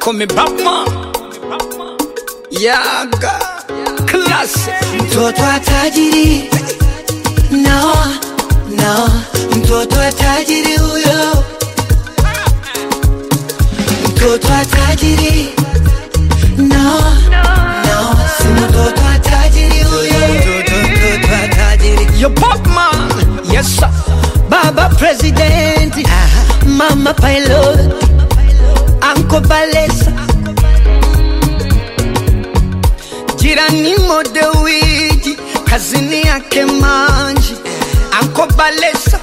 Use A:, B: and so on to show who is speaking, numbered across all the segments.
A: call me Batman. Yaga, classic.
B: mtoto wa tajiri no, no, mtoto wa tajiri huyo, mtoto wa tajiri no, no, si mtoto wa tajiri huyo, mtoto, mtoto wa tajiri
A: Yo, Batman. Yes, sir.
B: Baba President, Mama Pilot, Uncle Balesa,
A: Jirani Modewiji, kazini yake Manji, Anko Balesa.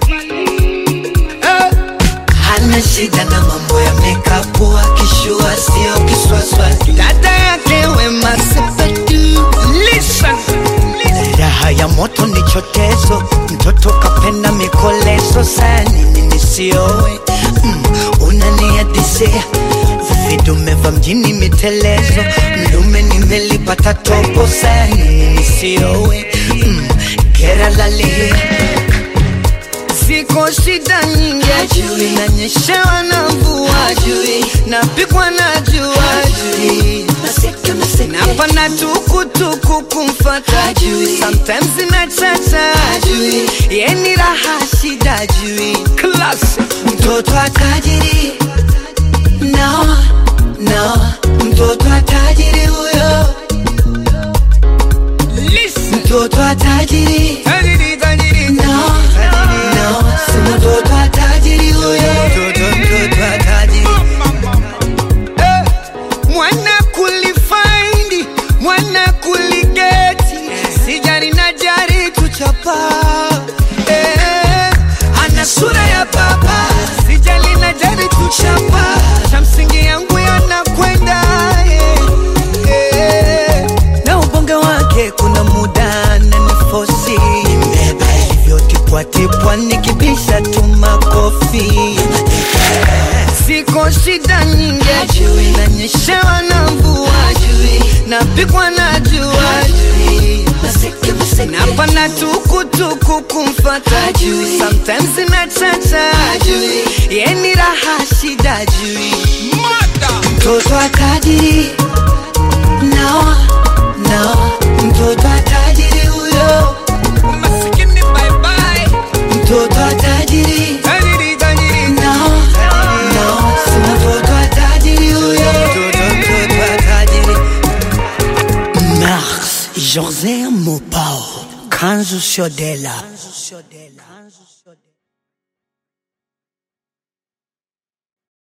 A: Eh,
B: hana shida na mambo ya makeup, akishua sio kiswaswa.
A: dada yake Wema Sepetu. Listen.
B: Raha ya moto ni chotezo, mtoto kapenda mikolezo, saa nini nisiowe? Mm, unaniadisia vidume vya mjini mitelezo, mlume nimelipata topo, saa nini nisiowe? Mm, gera lalia
A: Ziko shida nyingi
B: Hajui.
A: nanyeshewa na mvua
B: Hajui.
A: napikwa na jua
B: Hajui. Maseke, maseke.
A: napanda tukutuku kumfata
B: Hajui.
A: sometimes inachacha
B: Hajui.
A: yeni raha shida jui Classic.
B: mtoto wa tajiri no, no, mtoto wa tajiri huyo,
A: Listen.
B: mtoto wa tajiri
A: Tajiri, tajiri,
B: no, no, si mtoto wa tajiri huyo, mtoto, mtoto wa tajiri
A: Eh, mwana kulifaindi mwana kuligeti sijari na jari tuchapa eh, ana sura ya baba sijali na jari tuchapa cha msingi yangu yanakwenda eh, eh.
B: na ubonge wake kuna muda na nifosi mbeba hivyo tipwatipwa nikibisha tu makofi
A: Siko shida nyingi
B: Hajui.
A: nanyeshewa na mvua
B: Hajui.
A: napikwa na jua
B: Maseke, maseke.
A: napanda tukutuku kumfata
B: Hajui.
A: sometimes inachacha
B: Hajui.
A: yeni raha shida jui
B: mtoto wa tajiri no, no, mtoto wa tajiri huyo,
A: masikini bye bye
B: mtoto wa tajiri
A: tajiri tajiri
B: no, no, si mtoto wa tajiri huyo, mtoto, mtoto wa tajiri. Mars José Mopao Kanzu Shodela